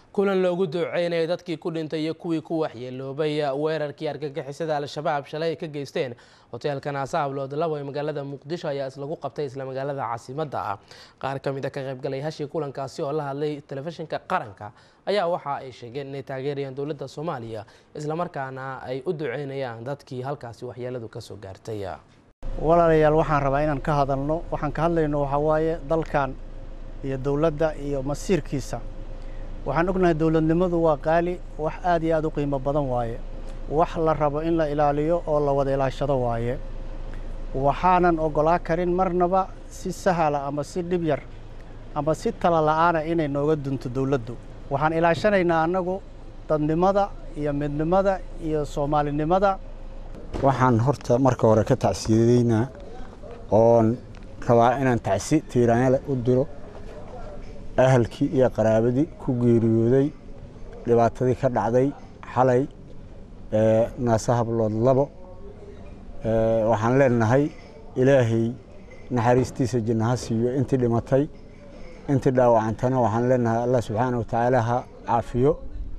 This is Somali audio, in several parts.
kulan loogu duceynaya dadkii ku dhintay iyo kuwii ku waxyeeloobay weerarkii argagixisada al-shabaab shalay ay ka geysteen hoteelka naasa hablood labo ee magaalada muqdisho ayaa islagu qabtay isla magaalada caasimadda ah qaar ka mid a ka qaybgalay hashii kulankaasi oo la hadlay telefishinka qaranka ayaa waxa ay sheegeen inay taageerayaan dowladda soomaaliya islamarkaana ay u duceynayaan dadkii halkaasi waxyeeladu kasoo gaartay walaalayaal waxaan rabaa inaan ka hadalno waxaan ka hadlayno waxaa waaye dalkan iyo dowladda iyo masiirkiisa waxaan ognahay dowladnimadu waa qaali wax aad iyo aad u qiimo badan waaye wax la rabo in la ilaaliyo oo la wada ilaashado waaye waxaanan oggolaa karin marnaba si sahala ama si dhib yar ama si tala la'aana inay nooga dunto dowladdu waxaan ilaashanaynaa annagu dadnimada iyo midnimada iyo soomaalinimada waxaan horta marka hore ka tacsiyadeynaa oon rabaa inaan tacsi tiiraanyale u diro ahalkii iyo qaraabadii ku geeriyooday dhibaatadii ka dhacday xalay naasa hablood labo waxaan leenahay ilaahay naxariistiisa jannaha siiyo intii dhimatay intii dhaawacantana waxaan leenahay allah subxaana wa tacaala ha caafiyo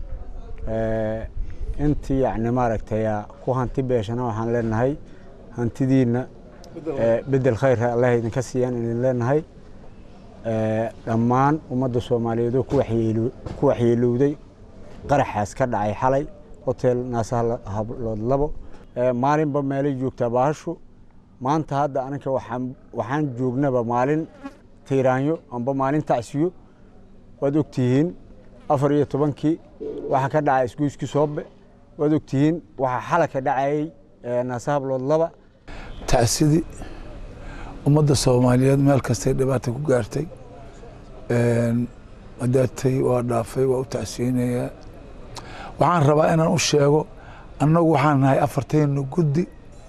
intii yani maaragtay ku hanti beeshana waxaan leenahay hantidiinna bedel khayrha allah idinka siiyaan idin leenahay dhammaan ummadda soomaaliyeed oo ku waxyeelowday qaraxaas ka dhacay xalay hotel naasa hablood labo maalinba meelay joogtaa baahashu maanta hadda anaka waxaan joognaba maalin tiiraanyo amba maalin tacsiyo waad ogtihiin afar iyo tobankii waxaa ka dhacay isgoyskii soobe waad ogtihiin waxaa xala ka dhacayey naasa hablood laba tacsidii ummadda soomaaliyeed meel kastay dhibaata ku gaartay madaatay waa dhaafay waa u tacsiyeynayaa waxaan rabaa inaan u sheego annagu waxaan nahay afartayna guddi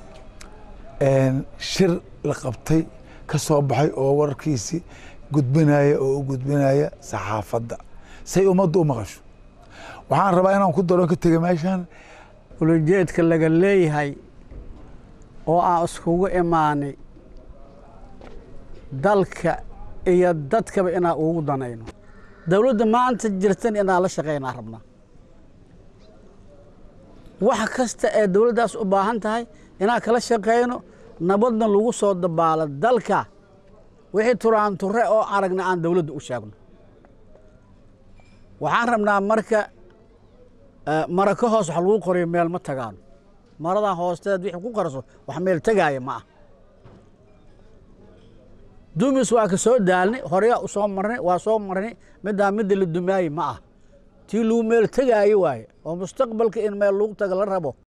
shir la qabtay ka soo baxay oo wararkiisii gudbinaya oo u gudbinaya saxaafadda say ummaddu u maqasho waxaan rabaa inaan ku daro ka tega meeshaan ulajeedka laga leeyahay oo aan iskugu imaanay dalka iyo dadkaba inaan ugu danayno dowladda maanta jirtan inaan la shaqaynaa rabnaa wax kasta ee dowladdaas u baahan tahay inaan kala shaqayno nabadna lagu soo dabaalo dalka wixii turaan ture oo aragna aan dowladda u sheegno waxaan rabnaa marka mara ka hoos wax lagu qoriyo meel ma tagaano maradan hoosteed wixii ku qarso wax meel tegaaya ma ah dumis waa ka soo daalnay horeyaa u soo marnay waa soo marnay middaa midda la dumaaye ma ah tii lagu meel tegaayo waaye oo mustaqbalka in meel lagu taga la rabo